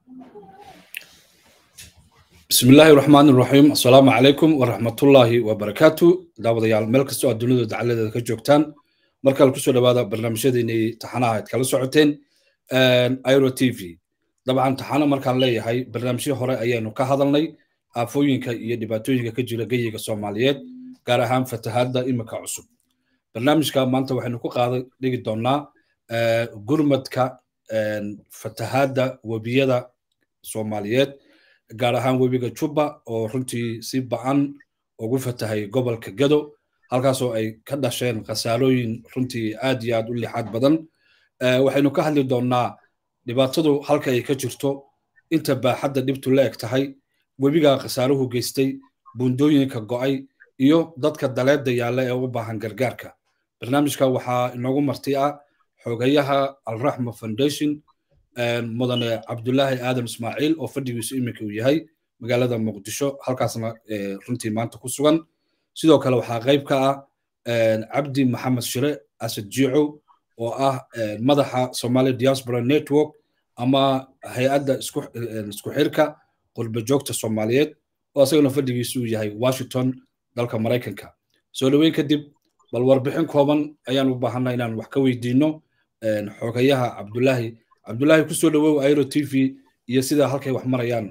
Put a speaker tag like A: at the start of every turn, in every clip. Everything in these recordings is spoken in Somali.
A: bismi illaahi raxmaan iraxiim assalaamu calaykum waraxmatullaahi wabarakaatu daawadayaal meel kastoo aad dunida dacaladeeda ka joogtaan markale kusoo dhawaada barnaamijyadeennii taxanaha aad kala socoteen iro t v dabcan taxano markaan leeyahay barnaamijyo hore ayaanu ka hadalnay aafooyinka iyo dhibaatooyinka ka jira geyiga soomaaliyeed gaar ahaan fatahaadda imika cusub barnaamijka maanta waxaynu ku qaada dhigi doonnaa gurmadka fatahaadda webiyada soomaaliyeed gaar ahaan webiga juba oo runtii si ba-an ugu fatahay gobolka gado halkaasoo ay ka dhasheen khasaarooyin runtii aad iyo aad u lixaad badan waxaynu ka hadli doonnaa dhibaatadu halka ay ka jirto inta baaxadda dhibtu la eg tahay webiga khasaaruhu geystay buundooyinka go'ay iyo dadka daleedda yaalla ee u baahan gargaarka barnaamijka waxaa inoogu marti ah xogayaha alraxma foundation mudane cabdulaahi aadan ismaaciil oo fadhigiisu iminka uu yahay magaalada muqdisho halkaasna runtii maanta ku sugan sidoo kale waxaa qayb ka ah cabdi maxamed shire asad jiicow oo ah madaxa somali diaspora network ama hay-adda isku xirka qurba joogta soomaaliyeed oo asagana fadhigiisu uu yahay washington dalka maraykanka soo dhoweyn kadib bal warbixin kooban ayaan u baahanaa inaan wax ka weydiino xogayaha cabdulaahi cabdulaahi kusoo dhawow airo t v iyo sidaa halkay wax marayaan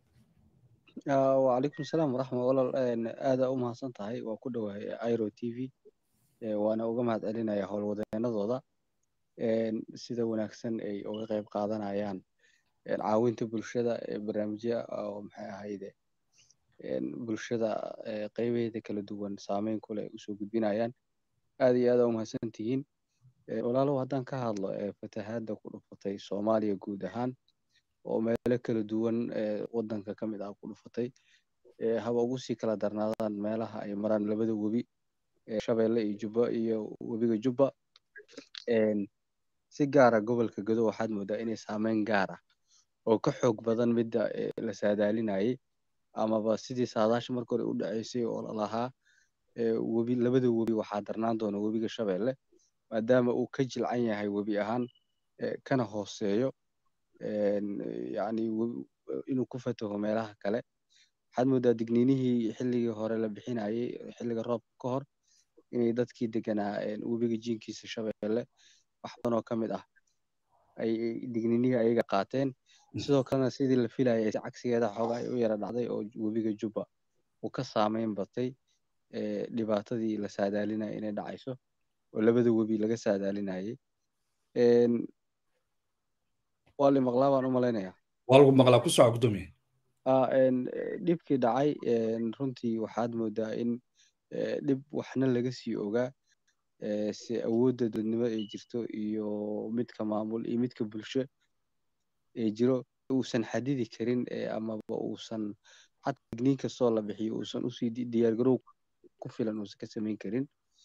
B: wacalaykum salaam waraxma walal aada u mahadsan tahay waa ku dhowahay airo t v waana uga mahad celinaya howlwadeenadooda sida wanaagsan ay uga qayb qaadanayaan caawinta bulshada barnaamijya oo maxay ahayde bulshada qaybaheeda kala duwan saameyn kule usoo gudbinayaan aada iyo aada u mahadsan tihiin walaalow haddaan ka hadlo fatahaadda ku dhufatay soomaaliya guud ahaan oo meelo kala duwan waddanka ka mid ah ku dhufatay haba ugu sii kala darnaadaan meelaha ay maraan labada webi shabeelle iyo jubba iyo webiga jubba si gaara gobolka gado waxaad moodaa inay saameyn gaar ah oo ka xoog badan midda la saadaalinayay amaba sidii saadaasha marka hore u dhaceysay oo lalahaa webi labada webi waxaa darnaan doona webiga shabeelle maadaama uu ka jilcan yahay webi ahaan kana hooseeyo yani inuu ku fataho meelaha kale waxaad moodaa digniinihii xilligii hore la bixinayay xilliga roobka ka hor inay dadkii deganaa webiga jiinkiisa shabeelle wax badan oo ka mid ah ay digniinihii ayaga qaateen sidoo kalena sidii la filayay si cagsigeeda xooga ay u yara dhacday oo webiga jubba uu ka saameyn batay dhibaatadii la saadaalinaya inay dhacayso oo labada webi laga saadaalinayay waa la maqlaa baan u malaynaya
A: waa lagu maqlaa ku soco gudoomiye
B: dhibkii dhacay runtii waxaad moodaa in dhib waxna laga sii ogaa si awoodda dadnimo ay jirto iyo midka maamul iyo midka bulsho ee jiro uusan xadidi karin amaba uusan xataa digniin kastoo la bixiyo uusan usii diyaargarow ku filan uusan ka samayn karin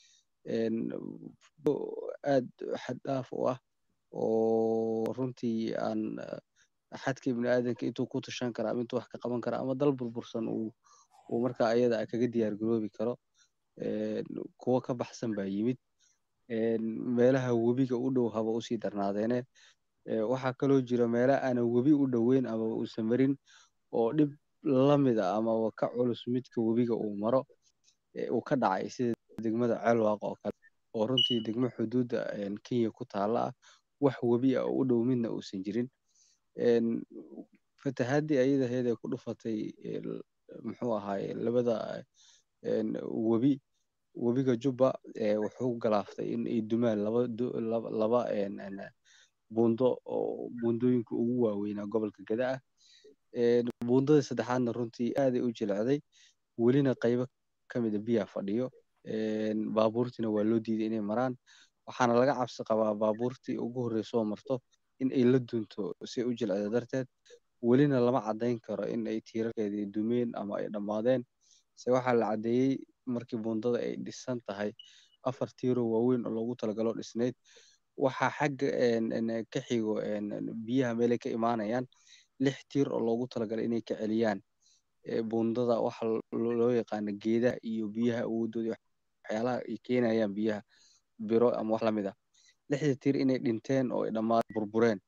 B: aad xad dhaaf u ah oo runtii aan xadka ibni aadanka intuu ku tashan kara ama intuu wax ka qaban kara ama dal burbursan uu uu markaa ayada kaga diyaar garoobi karo kuwo ka baxsan baa yimid meelaha webiga u dhow haba usii darnaadeene waxaa kaloo jira meela aanan webi u dhoweyn amaba uusan marin oo dhib lamid a amaba ka culus midka webiga uu maro uu ka dhacay sida degmada ceelwaaq oo kale oo runtii degmo xuduudda kenya ku taalla ah wax webi ah oo u dhow midna uusan jirin fatahaadii ayadaheed ee ku dhufatay muxuu ahaaye labada webi webiga jubba wuxuu galaaftay in ay dumaan laba laba buundo oo buundooyinka ugu waaweynaa gobolka gada ah buundadii saddexaadna runtii aaday u jilecday welina qaybo ka mida biyaa fadhiyo baabuurtiina waa loo diiday inay maraan waxaana laga cabsi qabaa baabuurtii ugu horreysoo marto in ay la dunto si u jilcida darteed welina lama caddayn karo in ay tiirarkeedii dumeen ama ay dhammaadeen se waxaa la caddeeyey markii buundada ay dhisan tahay afar tiiroo waaweyn oo loogu talagalo dhisnayd waxaa xagga ka xigo biyaha meelay ka imaanayaan lix tiir oo loogu talagalay inay ka celiyaan buundada waxa loo yaqaano geedaha iyo biyaha awoodooda waxyaalaha ay keenayaan biyaha biro ama wax lamid ah lixda tiir inay dhinteen oo ay dhammaan burbureen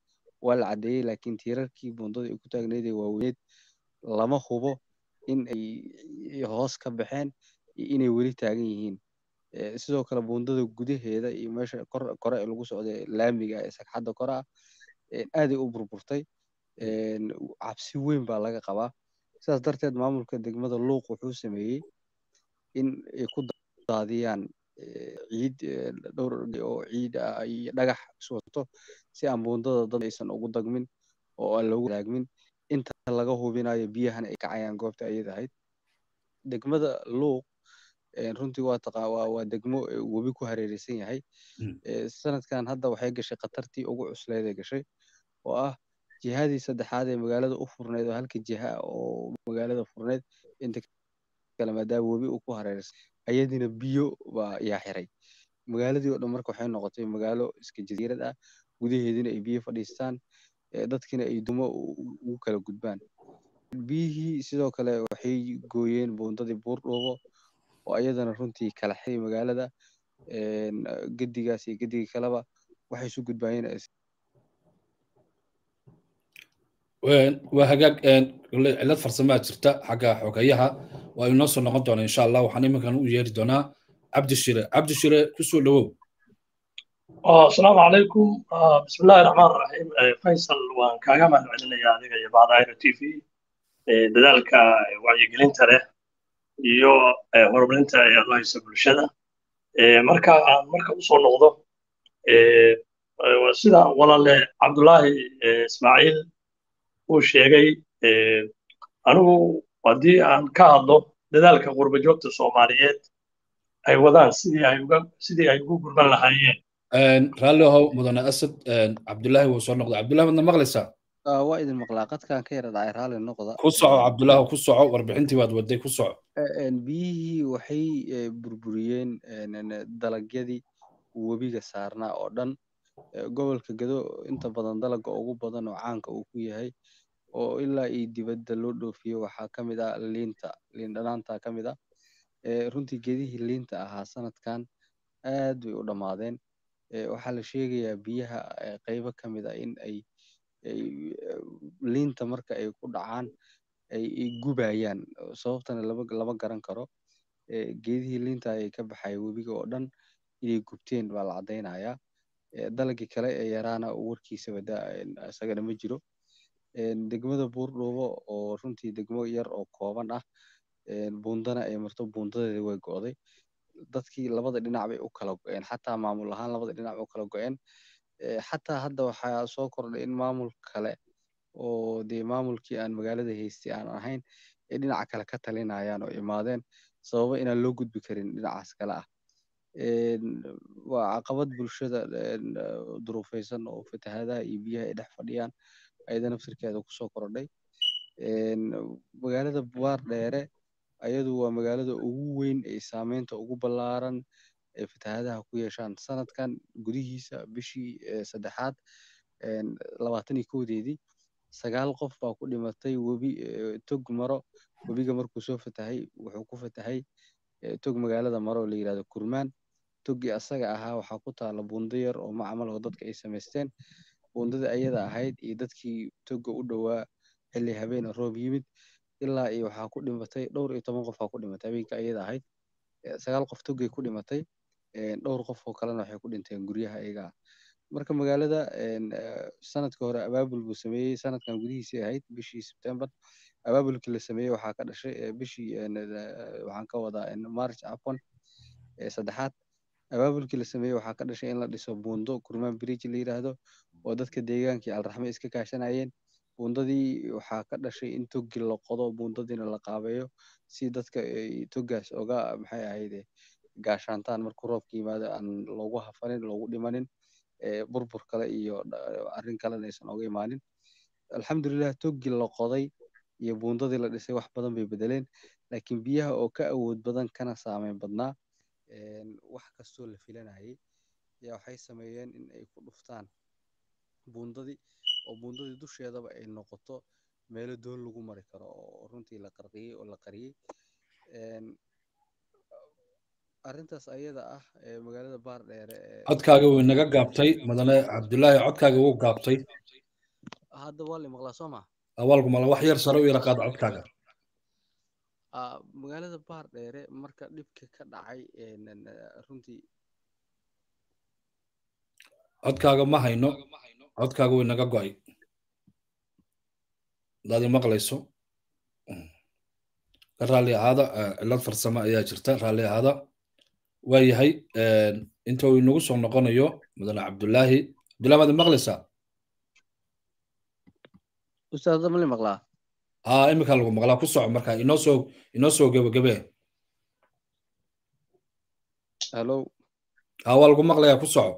B: waa la caddeeyey laakiin tiirarkii buundada ay ku taagneyd ee waaweyneed lama hubo in ay hoos ka baxeen iyo inay weli taagan yihiin sidoo kale buundada gudaheeda iyo meesha kore ee lagu socday laamiga ee sagxadda kore ah aaday u burburtay cabsi weyn baa laga qabaa sidaas darteed maamulka degmada luuq wuxuu sameeyey in ay ku daadiyaan ciid dhowr oo ciid ah iyo dhagax iswato si aan buundada dad aysan ugu dagmin oo aan loogu daagmin inta laga hubinayo biyahana ay kacayaan goobta ayada ahayd degmada luuq runtii waa taqa waa waa degmo webi ku hareereysan yahay sanadkan hadda waxay gashay khatartii ugu cusleed ee gashay oo ah jihadii saddexaad ee magaalada u furneyd oo halka jiha oo magaalada furneyd inta kale maadaama webi uu ku hareereysan ayadina biyo baa yaa xiray magaaladii oo dhan marka waxay noqotay magaalo iska jasiirad ah gudaheedina ay biyo fadhiistaan dadkina ay dumo ugu kala gudbaan biyihii sidoo kale waxay gooyeen buundadii buurdhuubo oo ayadana runtii kala xiray magaalada gedigaas iyo gedigii kaleba waxay isu gudbaayeen
A: waa hagaag cilad farsamaa jirta xagga xogeyaha waa inoo soo noqon doona insha allah waxaan iminkan u yeeri doonaa cabdi shire cabdi shire kusoo dhowow
C: asalaamu calaykum bismillahi raxmaan raxiim faysal waan kaaga mahad celinayaa adiga iyo bacdaayra t v dadaalka wacyigelinta leh iyo horumarinta ee aad u haysa bulshada marka aan marka usoo noqdo sida walaale cabdulaahi ismaaciil uu sheegay anigu haddii aan ka hadlo dadaalka qurba joogta soomaaliyeed ay wadaan sidii ay uga sidii ay ugu gurban lahaayeen
A: raalli ahow mudane asad cabdulaahi wuu soo noqday cabdulahi wadna maqlaysaa
B: waa idin maqlaa qadkaan ka yara dhacay raalli noqda
A: ku soco cabdulaahi ku soco warbixintii waad waday ku soco
B: biyihii waxay burburiyeen dalagyadii webiga saarnaa oo dhan gobolka gado inta badan dalaga ugu badan oo caanka uu ku yahay oo ilaa iyo dibadda loo dhoofiyo waxaa ka mid ah liinta liin dhanaanta ka mid ah runtii gedihii liinta ahaa sanadkan aad bay u dhammaadeen waxaa la sheegayaa biyaha qaybo ka mid ah in ay liinta marka ay ku dhacaan ay gubayaan sababtana lama garan karo geedihii liinta ay ka baxaya webiga oo dhan inay gubteen baa la caddaynayaa dalagii kale ee yaraana warkiisaba isagana ma jiro degmada buurdhuubo oo runtii degmo yar oo kooban ah buundana ay marto buundadeeda way go'day dadkii labada dhinac bay u kala go'een xataa maamul ahaan labada dhinac u kala go'een xataa hadda waxaa soo kordhay in maamul kale oo dee maamulkii aan magaalada haystay aan ahayn ay dhinaca kale ka talinayaan oo imaadeen sababa inaan loo gudbi karin dhinacaas kale ah waa caqabad bulshada duruufaysan oo fatahaadaha iyo biyaha ay dhex fadhiyaan ayada naftirkeeda kusoo kordhay magaalada buwaar dheere ayadu waa magaalada ugu weyn ee saameynta ugu ballaaran ee fatahaadaha ku yeeshaan sanadkan gudihiisa bishii saddexaad labaatan iyo kowdeedii sagaal qof baa ku dhimatay webi tog maro webiga markuu soo fatahay wuxuu ku fatahay tog magaalada maro oo la yidhahdo kurmaan toggii asaga ahaa waxaa ku taala buundo yar oo macmal oo dadka ay samaysteen buundadii ayada ahayd iyo dadkii togga u dhowaa xilli habeen roob yimid ilaa iyo waxaa ku dhimatay dhowr iyo toban qof aa ku dhimatay habeenka ayada ahayd sagaal qof toggay ku dhimatay dhowr qof oo kalena waxay ku dhinteen guryaha ayaga ah marka magaalada sanadka hore abaabul buu sameeyey sanadkan gudihiisii ahayd bishii sebtembar abaabulkii la sameeyey waxaa ka dhashay bishii waxaan ka wadaa march afon saddexaad abaabulkii la sameeyey waxaa ka dhashay in la dhiso buundo kurmaan bridge la yidhaahdo oo dadka deegaankii alraxme iska kaashanayeen buundadii waxaa ka dhashay in toggi la qodo buundadiina la qaabeeyo si dadka toggaas oga maxay ahayde gaashaantaan markuu roobka yimaado aan loogu hafanin loogu dhimanin burbur kale iyo arrin kalena aysan oga imaanin alxamdulilah toggi la qoday iyo buundadii la dhisay wax badan bay bedeleen laakiin biyaha oo ka awood badan kana saameyn badnaa wax kastoo la filanayay ayaa waxay sameeyeen in ay ku dhuftaan buundadii oo buundadii dusheedaba ay noqoto meelo doon lagu mari karo oo runtii la qarqiyey oo la qariyey arrintaas ayada ah ee magaalada baar dheere
A: codkaaga wuu naga gaabtay mudane cabdulaahi codkaaga wuu gaabtay
B: hadda waa la maqlaa soo ma
A: awaalku mala wax yar sare u yara qaada codkaaga
B: magaalada baar dheere marka dhibka ka dhacay runtii
A: codkaaga ma hayno codkaaga way naga go'ay hadaad maqlayso ka raalli ahaada cillad farsamo ayaa jirta raalli ahaada waa yahay inta uu inagu soo noqonayo mudane cabdullaahi cabdullahi maad maqlaysaa
B: ustaada mali maqlaa
A: haa iminkaa lagu maqlaa ku soco marka inoo soo inoo soo gebagabee
B: hello
A: haa waa lagu maqlayaa ku soco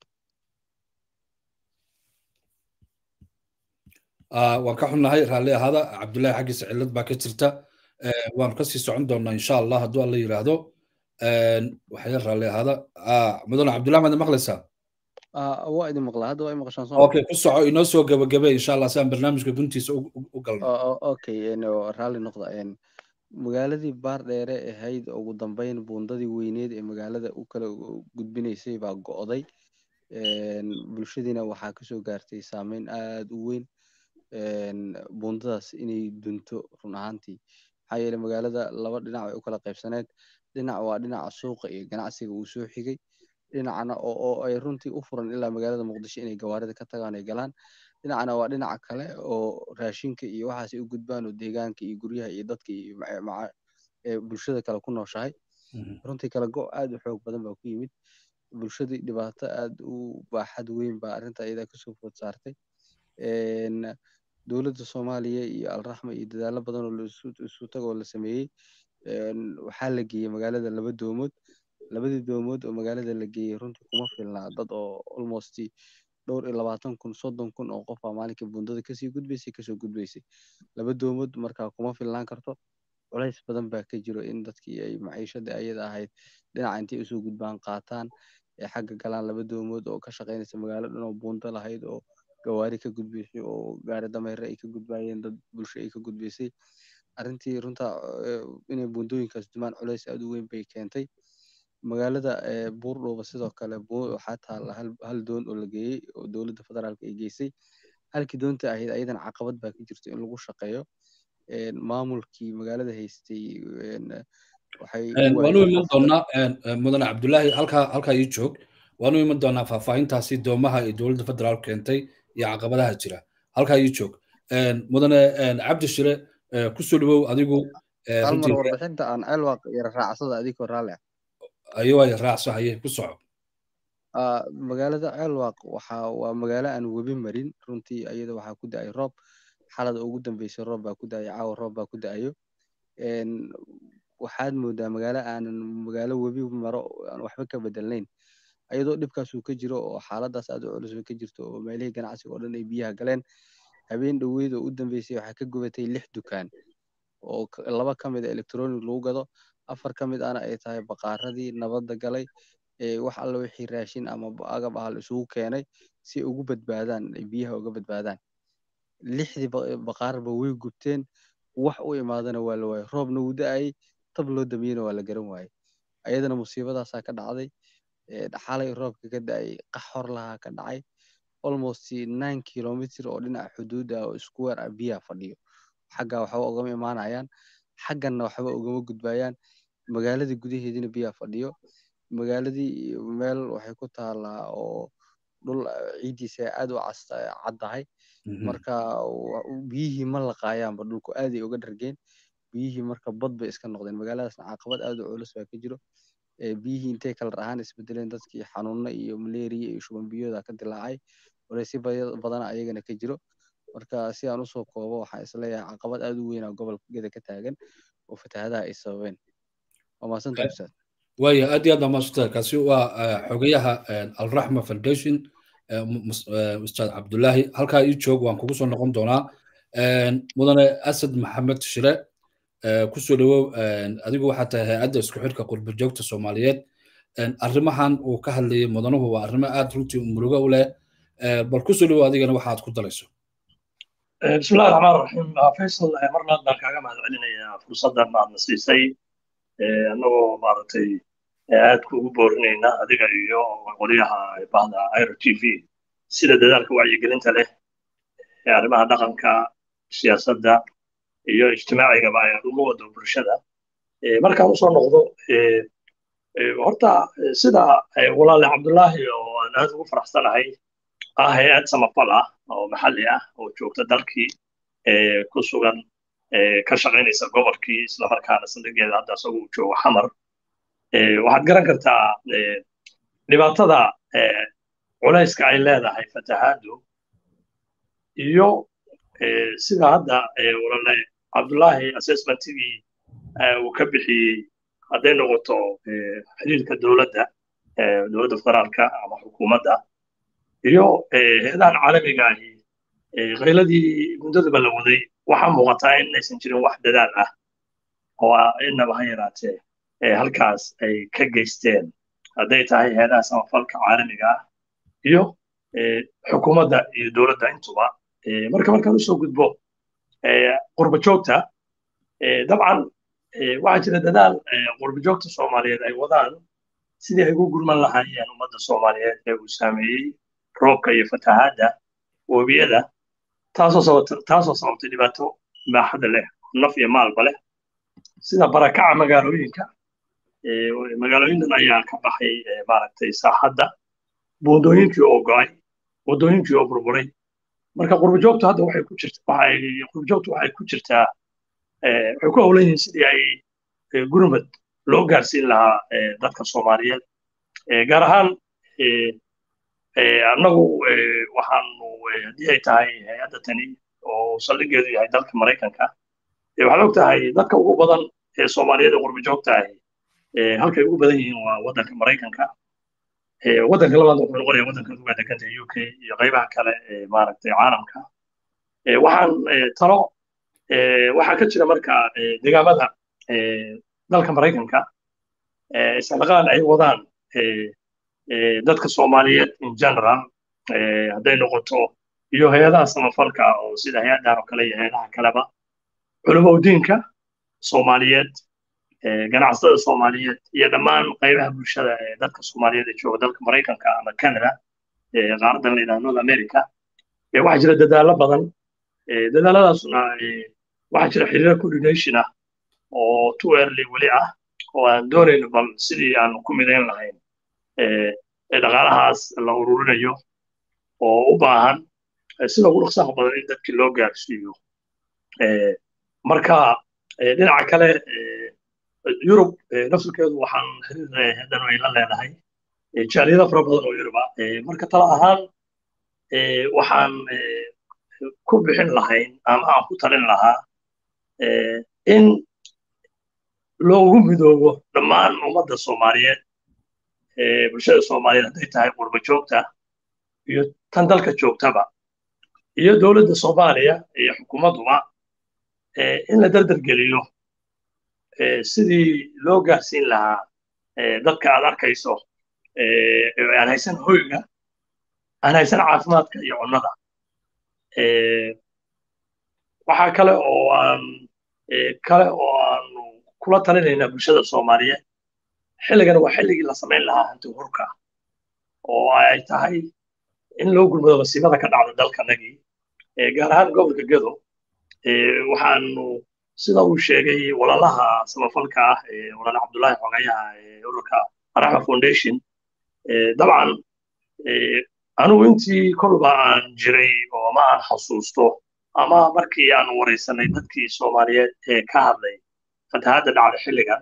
A: waan ka xunnahay raalli ahaada cabdullaahi xaggiisa cillad baa ka jirta waanu kasii socon doonaa insha allah hadduu alla yidhaahdo waxya raalli ahaada mudane cabdullahi maad maqlaysaa
B: waa idin maqlaa hadda waa i maqashaan soo
A: okay ku soco inoo soo gebagabe insha allah si aan barnaamijka guntiisa u galno
B: okay raalli noqda magaaladii baar dheere ahayd ugu dambeyn buundadii weyneed ee magaalada u kala gudbinaysay baa go'day bulshadiina waxaa kasoo gaartay saameyn aad u weyn buundadaas inay dunto run ahaantii maxaa yeele magaalada laba dhinac way u kala qaybsaneed dhinac waa dhinaca suuqa iyo ganacsiga uu soo xigay dhinacna oo ay runtii u furan ilaa magaalada muqdisho inay gawaarida ka tagaan ay galaan dhinacna waa dhinaca kale oo raashinka iyo waxaasay u gudbaan oo deegaanka iyo guryaha iyo dadka iyo bulshada kale ku nooshahay runtii kala go' aad u xoog badan baa ku yimid bulshadii dhibaato aad u baaxad weyn baa arrinta iyadaa kasoo food saartay dowladda soomaaliya iyo alraxma iyo dadaalo badan oo isu tagoo la sameeyey waxaa la geeyey magaalada laba doomood labadii doomood oo magaalada la geeyey runtii kuma filnaa dad oo almost dhowr iyo labaatan kun soddon kun oo qof baa maalinkii buundada kasii gudbaysay kasoo gudbaysay laba doomood markaa kuma filnaan karto culays badan baa ka jiro in dadkii ay maciishadii ayada ahayd dhinaca intay usoo gudbaan qaataan ee xagga galaan laba doomood oo ka shaqaynaysa magaalo dhan oo buundo lahayd oo gawaari ka gudbaysay oo gaari dameere ay ka gudbayeen dad bulsho ay ka gudbaysay arrintii runta inay buundooyinkaas dumaan culays aad u weyn bay keentay magaalada buurdhuuba sidoo kale waxaa taalla hal doon oo la geeyey oo dowladda federaalka ay geysay halkii doonta ahayd ayadan caqabad baa ka jirto in lagu shaqeeyo maamulkii magaalada haystay
A: waanu iman doonaa mudane cabdullaahi halkaa halkaa ii joog waanu iman doonaa faahfaahintaasi doomaha ay dowladda federaal keentay iyo caqabadaha jira halkaa ii joog mudane cabdi shire kusoo dhawow adigu
B: halmar warbixinta aan ceelwaaq yara raacsada adigoo raalle
A: ayawaya raacso haye ku soco
B: magaalada ceelwaaq waxa waa magaalo aan webi marin runtii iyada waxaa ku da-ay roob xalada ugu dambeysay roob baa ku da-ay caawa roob baa ku da-ayo waxaad moodaa magaalo aanan magaalo webi maro aan waxba ka bedelnayn ayadoo dhibkaasuu ka jiro oo xaaladaas aad u culus bay ka jirto oo meelihii ganacsiga oo dhan ay biyaha galeen habeen dhoweyd oo u dambeysay waxaa ka gubatay lix dukaan oo laba ka mid a electronic lagu gado afar ka mid ahna ay tahay baqaaradii nabadda galay wax alla wixii raashin ama agab ah la isugu keenay si ay ugu badbaadaan ay biyaha uga badbaadaan lixdii baqaarba way gubteen wax u imaadana waa la waayay roobna wuu da-ayay tab loo damiyena waa la garan waayey ayadana musiibadaasaa ka dhacday xalay roobka ka da-ay qax hor lahaa ka dhacay almost nine kilomitr oo dhinaca xuduud ah oo square ah biyaha fadhiyo xagga waxba ugama imaanayaan xagganna waxba ugama gudbayaan magaaladii gudaheediina biyaha fadhiyo magaaladii meel waxay ku taalaa oo dhul ciiddiisa aad u caddahay marka biyihii ma laqaayaanba dhulku aaday uga dhargeen biyihii marka bad bay iska noqdeen magaaladaasna caqabad aad u culus baa ka jiro biyihii intay kalar ahaan isbedeleen dadkii xanuunno iyo malaria iyo shuban biyooda ka dilaacay walaysyo badana ayagana ka jiro marka si aan usoo koobo waxaan isleeyahay caqabad aad u weyn oo gobolka geda ka taagan oo fatahaadaha ay sababeen waa mahadsanta ustaad
A: waaya aad iyo aad baa mahadsanta kaasi waa xogayaha alraxma foundation ustaad cabdullaahi halkaa ii joog waan kugu soo noqon doonaa mudane asad maxamed shire kusoo dhawow adigu waxaa tahay hay-adda isku xidhka qurba joogta soomaaliyeed arrimahan uu ka hadlayay mudanuhu waa arrimo aad runtii murugo u leh bal kusoo dhawow adigana waxaad ku darayso
C: bismillahi raxmaan raxiim faysal marnaad baan kaaga mahad celinayaa fursaddan aadna siisay annagoo maaragtay aad kuugu boorinayna adiga iyo qolyaha bahda iro t v sida dadaalka wacyigelinta leh arrimaha dhaqanka siyaasadda iyo ijtimaacigaba ay uga wado bulshada markaan usoo noqdo horta sida walaale cabdullaahi oo aan aad ugu faraxsanahay ah hay-ad samafal ah oo maxalli ah oo joogta dalkii ku sugan ka shaqaynaysa gobolkii islamarkaana saldhigeeda hadda isagu uu joogo xamar waxaad garan kartaa dhibaatada culayska ay leedahay fatahaadu iyo sida hadda walaale cabdullaahi assessmentigii uu ka bixiyey hadday noqoto xiriirka dowladda dowladda federaalka ama xukuumadda iyo hay-adahan caalamiga ahi qayladii muddaduba la waday waxaa muuqataa in aysan jirin wax dadaal ah oo innaba ha yaraatee halkaas ay ka geysteen hadday tahay hay-adaha samafalka caalamiga ah iyo xukuumadda iyo dowladda intuba marka markaan usoo gudbo qurba joogta dabcan waxaa jira dadaal qurba joogta soomaaliyeed ay wadaan sidii ay ugu gurman lahaayeen ummadda soomaaliyeed ee uu saameeyey roobka iyo fatahaadda webiyada taasoo sababtay dhibaato baaxada leh naf iyo maalba leh sida barakaca magaalooyinka magaalooyinkan ayaa ka baxay maaragtay saaxadda buundooyinkii oo go'ay waddooyinkii oo burburay marka qurbajoogtu hadda waxay ku jirta waxay qurbajoogtu waxay ku jirtaa waxay ku howlan yihiin sidii ay gurmad loo gaarsiin lahaa dadka soomaaliyeed gaar ahaan annagu waxaanu haddii ay tahay hay-adda tani oo saldhigeedu yahay dalka maraykanka waxaad og tahay dadka ugu badan ee soomaaliyeed ee qurbajoogta ahi halkay ugu badan yihiin waa waddanka maraykanka waddanka labaad wuxuu noqonaya waddanka uga deganta u k iyo qaybaha kale ee maaragtay caalamka waxaan talo waxaa ka jira marka deegaamada dalka maraykanka isxilqaan ay wadaan dadka soomaaliyeed in general hadday noqoto iyo hay-adaha samafalka oo sida hay-adahan oo kale iyo hay-adaha kaleba culumowdiinka soomaaliyeed ganacsatada soomaaliyeed iyo dhammaan qaybaha bulshada ee dadka soomaaliyeed ee jooga dalka maraykanka ama canada qaaradan la yidhaha north america waxaa jira dadaallo badan dadaaladaasuna waxaa jira xiriiro coordination ah oo too early weli ah oo aan doonayno bal sidii aan ku midayn lahayn dhaqaalahaas la ururinayo oo u baahan sida ugu dhaqsaha badan in dadkii loo gaarsiiyo marka dhinaca kale yurub nafsulkeedu waxaan xiriir hadan ay la leedahay jaaliyado fara badan oo yuruba marka tala ahaan waxaan ku bixin lahayn ama aan ku talin lahaa in loogu midoobo dhammaan ummadda soomaaliyeed bulshada soomaaliyeed hadday tahay qurba joogta iyo tan dalka joogtaba iyo dowladda soomaaliya iyo xukuumadduba in la dardargeliyo sidii loo gaarsiin lahaa dadka aad arkayso aan haysan hoyga aan haysan caafimaadka iyo cunnada waxaa kale oo aan kale oo aanu kula talinaynaa bulshada soomaaliyeed xilligan waa xilligii la samayn lahaa hanti hurka oo ay tahay in loo gurmado masiibada ka dhacda dalkanagii gaar ahaan gobolka gedo waxaanu sida uu sheegay walaalaha samafalka ah walaale cabdullaahi xogayaha ee ururka araxma foundation dabcan anugu intii kolba aan jiray oo ama aan xasuusto ama markii aan waraysanay dadkii soomaaliyeed ee ka hadlay fatahaadda dhacda xilligan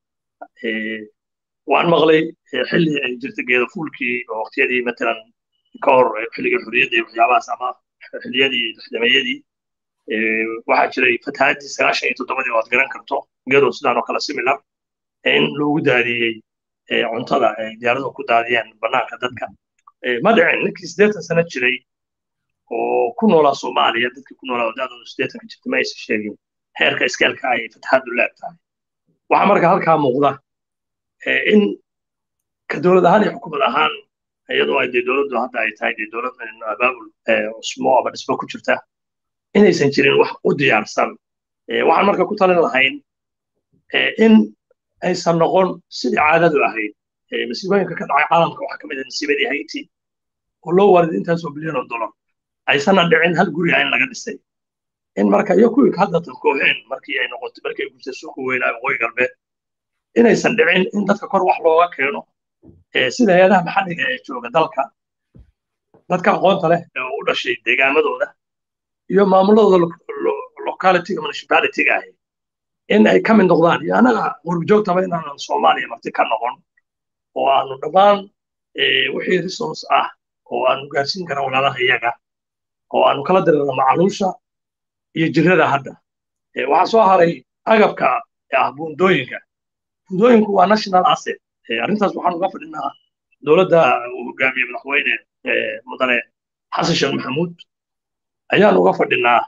C: waan maqlay xilli ay jirta geeda fuulkii oo waqtiyadii matalan ka hor xilligii xurriyadda iyo waxyaabahaas ama xilliyadii lixdameeyadii waxaa jiray fatahaaddii sagaashan iyo toddobadii oo aad garan karto gedo sidaan oo kale similar in loogu daadiyey cuntada ay diyaaraduhu ku daadiyeen bannaanka dadka ma dhicin ninkii siddeetan sano jiray oo ku noolaa soomaaliya dadkii ku noolaa wadadooda siddeetanka jirta ma aysan sheegin heerka iskaalka ay fatahaaddu leeg tahay waxaa marka halkaa muuqda in ka dowlad ahaan iyo xukuumad ahaan iyadoo ay dee dowladdu hadda ay tahay dee dowlad abaabul cusmo ama dhismo ku jirta inaysan jirin wax u diyaarsan waxaan marka ku talin lahayn in aysan noqon sidii caadadu ahayd masiibooyinka ka dhacay caalamka waxaa ka mid ah masiibadii haiti oo loo waarid intaasoo bilyan oo dollar aysanna dhicin hal guriga in laga dhisay in marka iyo kuwii hadda tankooheen markii ay noqotay markii ay gurtay suuqa weynaa waqooyi galbeed inaysan dhicin in dadka kor wax looga keeno sida hay-adaha maxalliga ee jooga dalka dadka aqoonta leh ee u dhashay deegaamadooda iyo maamuladooda localityga municipalityga ahi in ay ka mid noqdaan iyo annaga qurbijoogtaba inaanan soomaaliya marti ka noqon oo aanu dhammaan wixii resource ah oo aanu gaarsiin kara walaalaha iyaga oo aanu kala dirana macaluusha iyo jirada hadda waxaa soo haray agabka ah buundooyinka buundooyinku waa national asset arrintaas waxaan uga fadhinaa dowladda uu hogaamiye madaxweyne mudane xasan sheekh maxamuud ayaan uga fadhinaa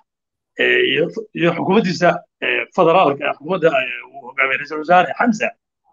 C: iyo xukuumaddiisa federaalka xukuumadda uu hogaamiye ra-iisul wasaare xamsa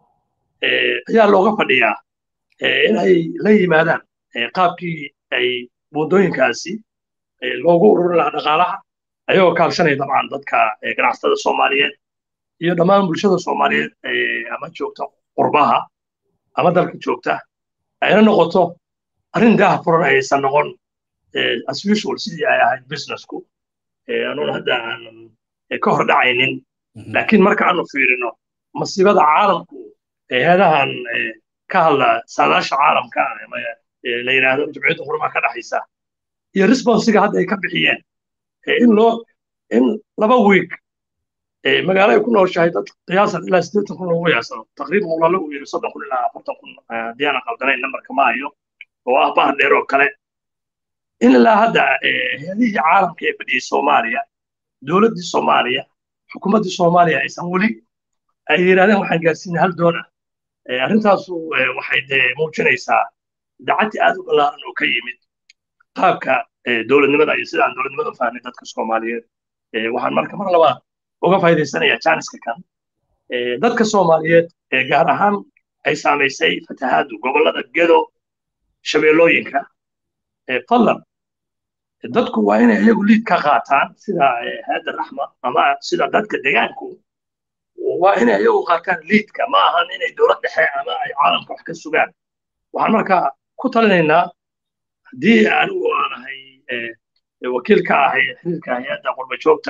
C: ayaa looga fadhiyaa in ay la yimaadaan qaabkii ay buundooyinkaasi loogu ururin lahaa dhaqaalaha ayagoo kaalshanaya dabcan dadka ganacsatada soomaaliyeed iyo dhammaan bulshada soomaaliyeed ama joogta qurbaha ama dalka joogta ayna noqoto arrin daaha furan aysan noqon as usual sidii ay ahayd businessku anuun hadda aanan ka hor dhacaynin laakiin marka aanu fiirino masiibada caalamku hay-adahan ka hadla saadaasha caalamka la yidhaahdo jumciyadda qurumaha ka dhexaysa iyo responsiga hadda ay ka bixiyeen in loo in laba week magaalo ay ku nooshahay dad qiyaasan ilaa siddeetan kun loogu yaasano taqriiban walaalo uu yidhi soddon kun ilaa afartan kun haddii aanan qaldanayn nambarka ma hayo oo ah bahar dheer oo kale in ilaa hadda hay-adihii caalamka ee fadhiyey soomaaliya dowladdii soomaaliya xukuumaddii soomaaliya aysan weli ay yidhahdeen waxaan gaarsiinay hal doon ah arrintaasu waxay dee muujinaysaa dacaddi aad u ballaaran oo ka yimid qaabka dowladnimada iyo sidaan dowladnimada u fahnay dadka soomaaliyeed waxaan marka mar labaad uga faa'iidaysanayaa jaaniska kan dadka soomaaliyeed gaar ahaan ay saamaysay fatahaadu gobollada gedo shabeellooyinka fadlan dadku waa inay iyagu liid ka qaataan sida hayadda raxma ama sida dadka deegaanku waa inay iyagu qaataan liidka ma ahan inay dowlad dhexe ama ay caalamka wax ka sugaan waxaan marka ku talinaynaa haddii anigu aan ahay wakiil ka ahay xiriirka hay-adda qurbajoogta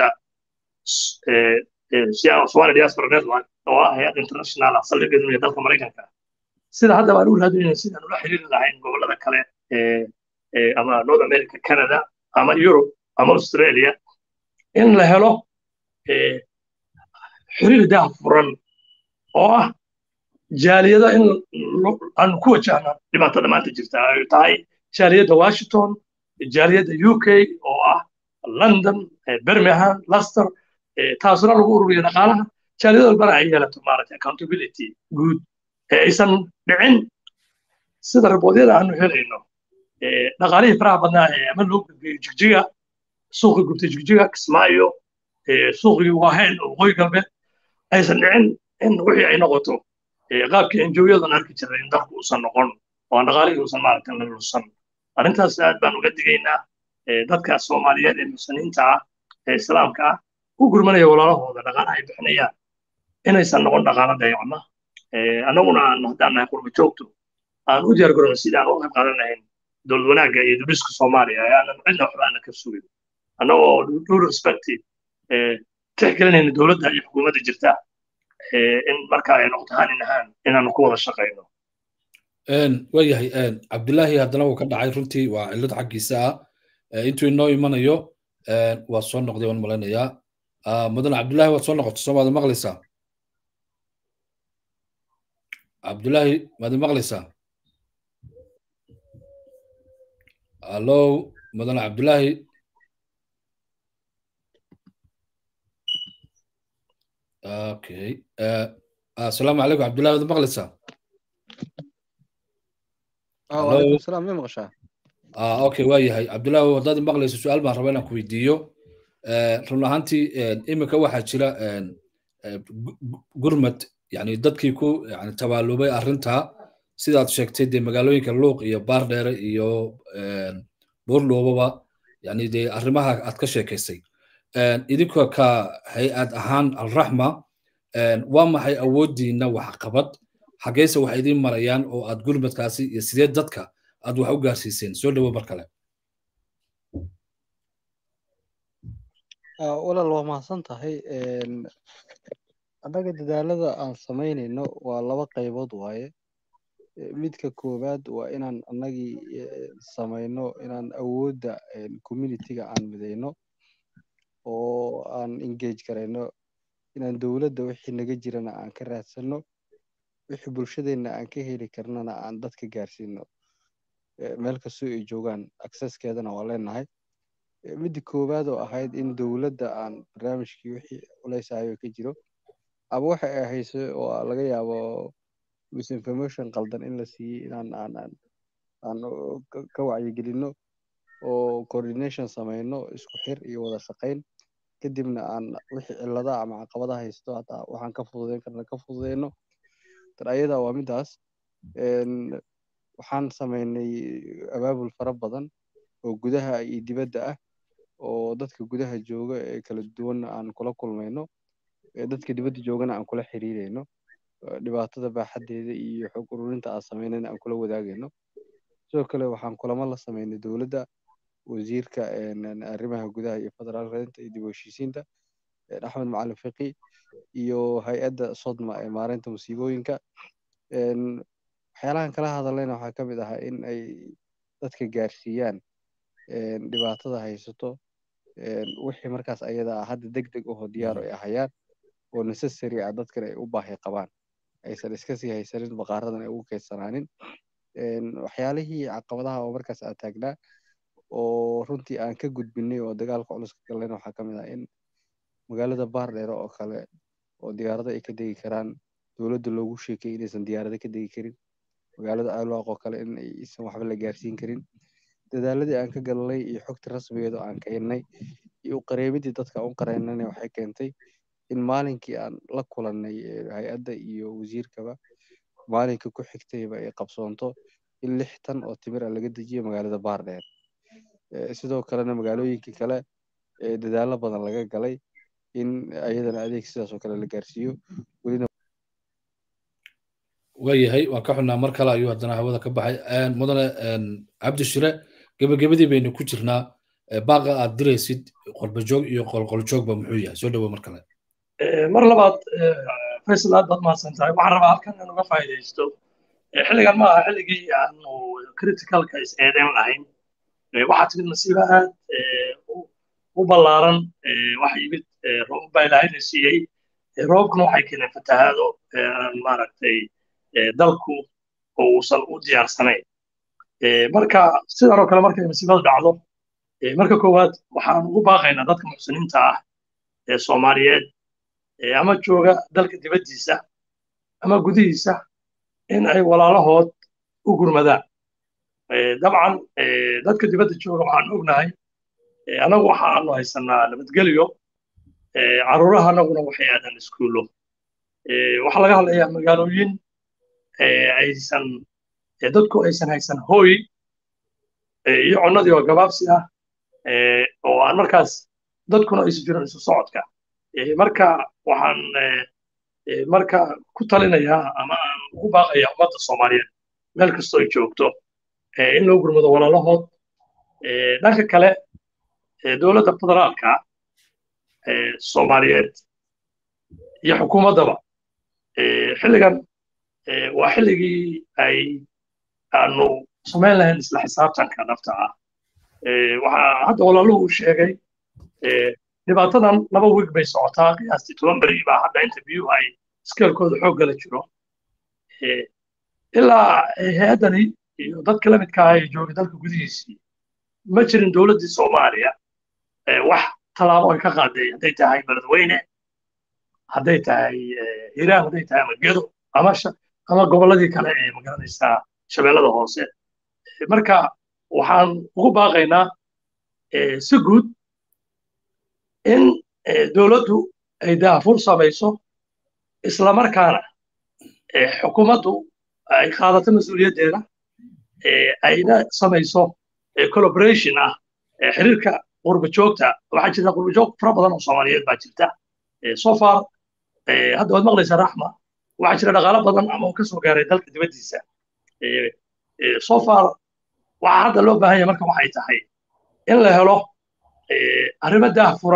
C: Somali Diaspora Network oo ah hay-ad international ah saldhigeedu iyo dalka Maraykanka sida hadda baan u raadinayna sidaan ula xiriiri lahayn gobollada kale ama North America Canada ama Europe ama Australia in la helo xiriir daah furan oo ah jaaliyada in aan ku wajahna dhibaatada maanta jirta ay tahay jaaliyadda Washington jaaliyadda UK oo ah London Birmingham Leicester taasuna lagu ururiyo dhaqaalaha jaaliyad walbana ay yeelato maaragtay accountability guud ee aysan dhicin sida raboodyada aanu helayno dhaqaalihii faraha badnaa ee ama loo gudbiyo jigjiga suuqii gubtay jigjiga kismaayo suuqii waaheen oo waqooyi galbeed aysan dhicin in wixii ay noqoto qaabkii enjoyadan arki jiray in dalku uusan noqon oo aan dhaqaalihii uusan maaragtay la lusan arrintaas aad baan uga digaynaa dadka soomaaliyeed ee muslimiinta ah ee islaamka ah u gurmanaya walaalahooda dhaqaalaha ay bixinayaan inaysan noqon dhaqaalo dayacma annaguna haddaan nahay qurba joogto aan u diyaar garowno sidii aan u qayb qaadan lahayn dowlad wanaagga iyo dubiska soomaaliya aanan cidna waxba aanan ka sugin annagoo due respect tixgelinayna dowladda iyo xukuumadda jirta in marka ay noqoto hanin ahaan inaanu ku wada shaqayno
A: waayahay cabdilaahi haddana wuu ka dhacay runtii waa cillad xaggiisa ah intuu inoo imanayo waa soo noqday waan malaynayaa mudane cabdilaahi waad soo noqoto soo maad maqlaysaa cabdilaahi maad maqlaysaa allo mudane cabdilaahi okay asalaamu calaykum cabdillahi waad maqlaysaa
B: وعليكم السلام ما مغشاه
A: ah okay waa yahay cabdullahi haddaad maqlayso su-aal baan rabaa inaan ku weydiiyo run ahaantii iminka waxaa jira gurmad yani dadkii ku yani tabaalubay arrintaa sidaad sheegtay dee magaalooyinka luuq iyo baardheere iyo buurloobaba yani dee arrimaha aad ka sheekaysay idinka ka hay-ad ahaan alraxma waa maxay awooddiina waxqabad xageese wax idiin marayaan oo aad gurmadkaasi iyo sidee dadka aad wax u gaarsiiseen soo dhowo mar kale
B: walaal waa mahadsan tahay annaga dadaalada aan samaynayno waa laba qaybood waaye midka koowaad waa inaan annagii samayno inaan awoodda communitiga aan midayno oo aan engage garayno inaan dowladda wixii naga jirana aan ka raadsanno wixii bulshadeenna aan ka heli karnana aan dadka gaarsiino meel kastoo ay joogaan accesskeedana waa leenahay midda koowaad oo ahayd in dowladda aan barnaamijkii wixii culeysayo ka jiro ama waxa ay hayso oo laga yaabo misinformation qaldan in la siiyey inaan aan aan aan ka wacyigelinno oo coordination samayno isku xir iyo wada shaqayn kadibna aan wixii cilladaha ama caqabadaha haysto hataa waxaan ka fududeyn karna ka fududeyno tan ayada waa midaas waxaan samaynay abaabul fara badan oo gudaha iyo dibadda ah oo dadka gudaha jooga ee kala duwanna aan kula kulmayno dadka dibadda joogana aan kula xiriirayno dhibaatada baaxaddeeda iyo xog ururinta aan samaynayna aan kula wadaagayno sidoo kale waxaan kulamo la samaynay dowladda wasiirka arrimaha gudaha iyo federaalka iyo dib u heshiisiinta axmed macalin fiqi iyo hay-adda sodma ee maareynta musiibooyinka waxyaalahan kala hadallayna waxaa ka mid ahaa in ay dadka gaarsiiyaan dhibaatada haysato wixii markaas ayada ah hadda deg deg ahoo diyaar ay ahayaan oo necessary ah dadkan ay u baahi qabaan aysan iska sii haysanin baqaaradan ay ugu kaydsanaanin waxyaalihii caqabadaha oo markaas aa taagnaa oo runtii aan ka gudbinay oo dagaalka culus ka gallayna waxaa ka mid ah in magaalada baardheere oo kale oo diyaarado ay ka degi karaan dowladda loogu sheekay inaysan diyaarado ka degi karin magaalada aalwaaq oo kale in aysan waxba la gaarsiin karin dadaaladii aan ka galnay iyo xogta rasmigeeda aan keennay iyo qareemidii dadka u qareynana waxay keentay in maalinkii aan la kulannay hay-adda iyo wasiirkaba maalinka ku xigtayba ay qabsoonto in lix tan oo timir ah laga dejiyo magaalada baardheer sidoo kalena magaalooyinkii kale ee dadaalo badan laga galay in ayadana adeeg sidaas oo kale la gaarsiiyo welina
A: waayahay waan ka xunnaa mar kale ayuu haddana hawada ka baxay mudane cabdishire gebagabadii baynu ku jirnaa baaqa aad diraysid qolbajoog iyo qolqoljoogba muxuu yahay soo dhawo mar kale
C: mar labaad faysal aad baad mahadsan tahay waxaan rabaa halkan in uga faa'iidaysto xilligan ma aha xilligii aanu criticalka is eedeyn lahayn waxaa timid masiibo aad u ballaaran waxa yimid roobab baa ilaahayna siiyey roobabkuna waxay keeneen fatahaado maaragtay dalku oo uusan u diyaarsanayn marka sidan oo kale markay masiibadu dhacdo marka koowaad waxaan ugu baaqaynaa dadka muxsiniinta ah ee soomaaliyeed ama jooga dalka dibaddiisa ama gudihiisa in ay walaalahood u gurmadaan dabcan dadka dibadda jooga waxaan ognahay annagu waxaanu haysanaa nabadgelyo caruuraha annaguna waxay aadaan iskuullo waxaa laga hadlayaa magaalooyin aysan dadku aysan haysan hooy iyo cunnadii oo gabaabsi ah oo aan markaas dadkuna aysu jirin isu socodka marka waxaan marka ku talinayaa ama aan ugu baaqayaa ummadda soomaaliyeed meel kastoo ay joogto in loo gurmado walaalahood dhanka kale dowladda federaalka soomaaliyeed iyo xukuumaddaba xilligan waa xilligii ay aanu samayn lahayn isla xisaabtanka dhabta ah waxaa hadda walaaluhu uu sheegay dhibaatadan laba wiig bay socotaa qiyaastii toban beri baa hadda inta biyuhu ay iskeelkooda xooggala jiro ilaa hay-addani iyo dadka la midka ah ee joogay dalka gudihiisii ma jirin dowladdii soomaaliya wax tallaabo ay ka qaaday hadday tahay beledweyne hadday tahay hiiraan hadday tahay ama gedo ama ama gobolladii kale ee magaranaysaa shabeellada hoose marka waxaan ugu baaqaynaa si guud in dowladdu ay daafur samayso islamarkaana xukuumaddu ay qaadato mas-uuliyaddeeda ayna samayso collaboration ah xiriirka qurba joogta waxaa jirta qurba joog fara badan oo soomaaliyeed baa jirta so far hadda waad maqlaysaa raxma waxaa jira dhaqaalo badan ama uu ka soo gaaray dalka dibaddiisa so far waxaa hadda loo baahan yahay marka waxay tahay in la helo arrimo daahfuran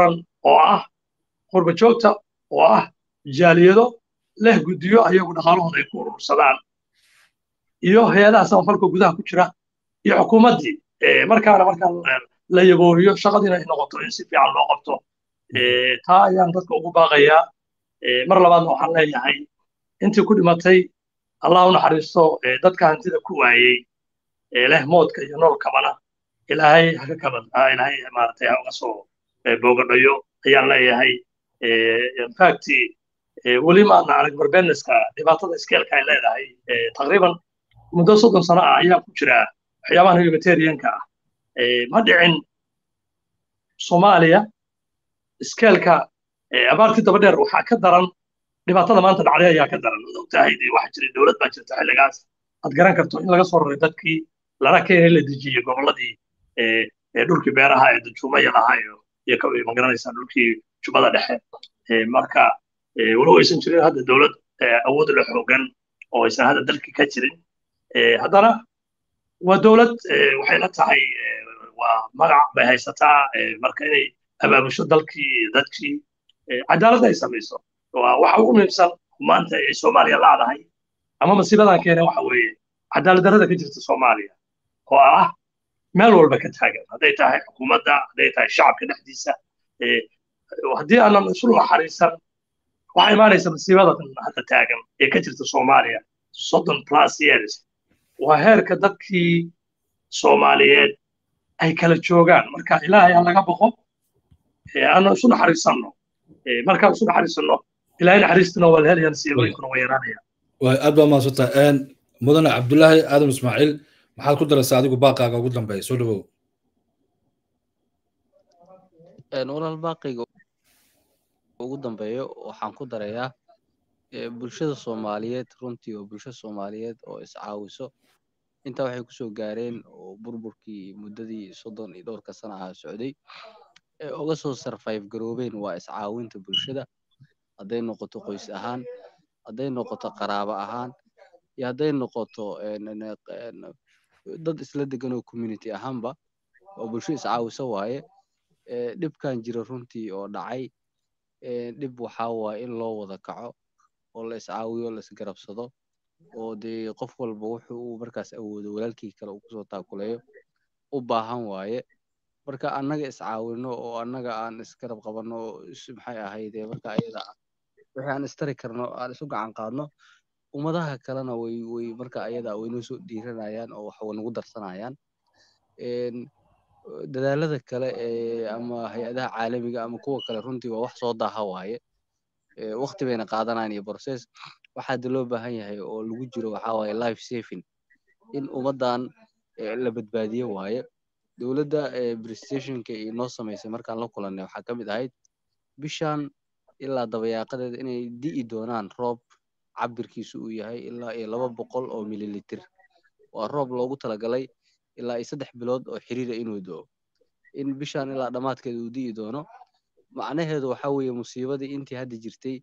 C: oo ah qurba joogta oo ah jaaliyado leh guddiyo ayagu dhaqaalahooda ay ku urursadaan iyo hay-adaha samafalka gudaha ku jira iyo xukuumaddii markaana markaa la yaboohiyo shaqadiina ay noqoto in si fiican loo qabto taa ayaan dadka ugu baaqayaa mar labaadna waxaan leeyahay intii ku dhimatay allah u naxariisto dadka hantida ku waayey leh moodka iyo noolkabana ilaahay haka kabad ilaahay maaragtay ha uga soo boogadhayo ayaan leeyahay infact weli maadna arag barbeneska dhibaatada iskeelka ay leedahay taqriiban muddo soddon sano ah ayaa ku jira waxyaabahan humanitarianka ah ma dhicin soomaaliya iskeelka abaartii daba dheer waxaa ka daran dhibaatada maanta dhacday ayaa ka daran ad ogtahay dee waxaa jiray dowlad baa jirta xilligaas aad garan karto in laga soo raray dadkii lana keenay la dejiyey gobolladii dhulkii beeraha ee dajuumaya lahaa iyo magaranaysaa dhulkii jubbada dhexe marka walow aysan jirin hadda dowlad awood la xoogan oo aysan hadda dalkii ka jirin haddana waa dowlad waxay la tahay waa magac bay haysataa marka inay abaabusho dalkii dadkii cadaalad ay samayso waxa ugu muhiimsan maanta ay soomaaliya laadahay ama masiibadan keene waxa weeye cadaalad darrada ka jirta soomaaliya oo ah meel walba ka taagan hadday tahay xukuumadda hadday tahay shacabka dhexdiisa haddii aanan isu naxariisan waxaa imaanaysa masiibada hadda taagan ee ka jirta soomaaliya soddon plus years waa heerka dadkii soomaaliyeed ay kala joogaan marka ilaahay aan laga boqo aanan isu naxariisanno markaan isu naxariisanno ilaahay naxariistuna waa la helayaan siibooyinkuna waa yaraanayaan
A: aad baa mahadsantaha mudane cabdulaahi aadam ismaaciil maxaad ku daraysaa adigu baaqaaga ugu dambeeya soo dhawow
B: walaal baaqayga ugu dambeeyo waxaan ku darayaa bulshada soomaaliyeed runtii waa bulsho soomaaliyeed oo iscaawiso intaa waxay kusoo gaareen oo burburkii muddadii soddon iyo dhowrka sana ah socday uga soo sarfayf garoobeen waa iscaawinta bulshada hadday noqoto qoys ahaan hadday noqoto qaraabo ahaan iyo hadday noqoto dad isla degan oo community ahaanba oo bulsho iscaawiso waaye dhibkan jira runtii oo dhacay dhib waxaa waaye in loo wada kaco oo la iscaawiyo la isgarabsado oo dee qof walba wuxuu uu markaas awoodo walaalkii kale uu kusoo taakuleeyo u baahan waaye marka annaga iscaawino oo annaga aan isgarab qabanno oo maxay ahaydee marka ayada ah wixii aan istari karno aan isu gacan qaadno ummadaha kalena way way marka ayada way noo soo dhiiranayaan oo wax way nagu darsanayaan dadaalada kale ee ama hay-adaha caalamiga ama kuwa kale runtii waa wax soo daaha waaye waqti bayna qaadanayaan iyo process waxaa de loo baahan yahay oo lagu jiro waxaa waaye life saving in ummaddan la badbaadiyo waaye dowladda prestationka inoo samaysay markaan la kulannay waxaa ka mid ahayd bishan ilaa dabayaaqadeeda inay di'i doonaan roob cabirkiisu uu yahay ilaa iyo laba boqol oo mililitir waa roob loogu talagalay ilaa iyo saddex bilood oo xiriira inuu do'o in bishan ilaa dhammaadkeeda uu di'i doono macnaheedu waxaa weeye musiibadii intii hadda jirtay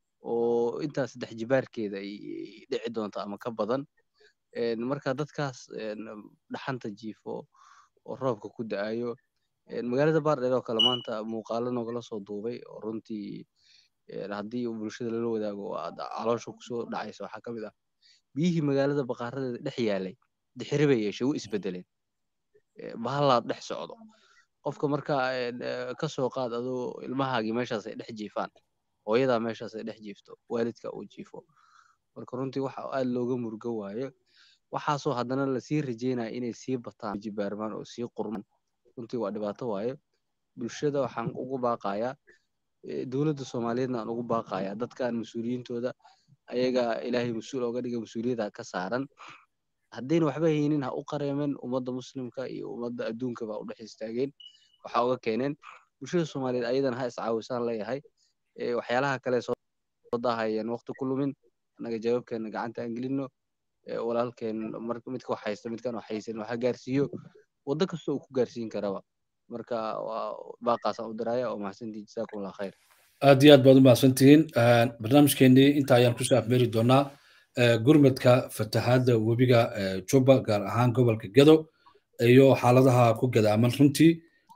B: oo intaa saddex jibaarkeeda ay dhici doonto ama ka badan marka dadkaas dhaxanta jiifo oo roobka ku da'ayo magaalada baardheer oo kale maanta muuqaalo noogala soo duubay oo runtii haddii bulshada lala wadaago caloosha kusoo dhacaysa waxaa ka mid ah biyihii magaalada baqaaradeeda dhex yaalay dixiri bay yeeshay u isbedeleen bahallaa dhex socdo qofka marka ka soo qaad adoo ilmahaagii meeshaas ay dhex jiifaan hooyadaa meeshaas ay dhex jiifto waalidka uu jiifo marka runtii waxa aad looga murgo waayo waxaasoo haddana lasii rajeynaya inay sii bataan jibaarmaan oo sii qurmaan runtii waa dhibaato waaye bulshada waxaan ugu baaqayaa dowladda soomaaliyeedna aan ugu baaqayaa dadkan mas-uuliyiintooda ayaga ilaahay mas-uul ooga dhiga mas-uuliyadda ka saaran haddayna waxba haynin ha u qareemeen ummadda muslimka iyo ummadda adduunka baa u dhex istaageen waxaa uga keeneen bulshada soomaaliyeed ayadana ha iscaawisaan leeyahay waxyaalaha kale soo daahayeen waqti ku lumin annaga jawaabkeena gacanta aan gelino walaalkeen midka wax haysta midkaan wax haysan waxa gaarsiiyo waddo kasta uu ku gaarsiin karaba marka waa baaqaasaan u diraya oo mahadsantii jasaakum allah khayr
A: aad iyo aad baad u mahadsantihiin barnaamijkeenii inta ayaan kusoo afmeeri doonaa gurmadka fatahaadda webiga juba gaar ahaan gobolka gedo iyo xaaladaha ku gadaaman runtii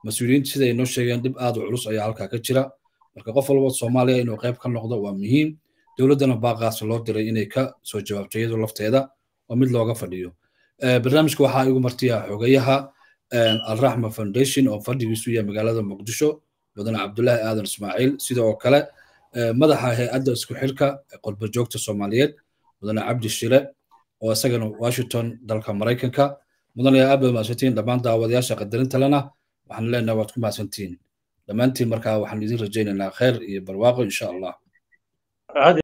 A: mas-uuliyiinta sida ay noo sheegeen dhib aad u culus ayaa halkaa ka jira marka qof walba soomaaliya inuu qayb ka noqdo waa muhiim dowladdana baaqaas loo diray inay ka soo jawaabto iyadu lafteeda oo mid looga fadhiyo barnaamijka waxaa igu martiya xogayaha alraxma foundation oo fadhigiisu yahay magaalada muqdisho mudane cabdulaahi aadan ismaaciil sidoo kale madaxa hay-adda isku xirka qurba joogta soomaaliyeed mudane cabdi shire oo isagana washington dalka maraykanka mudane aad baad mahadsantihiin dhammaan daawadayaasha qadarinta lena waxaan leenahay waad ku mahadsantihiin dhammaantiin markaa waxaan idin rajaynaynaa khayr iyo barwaaqo insha allah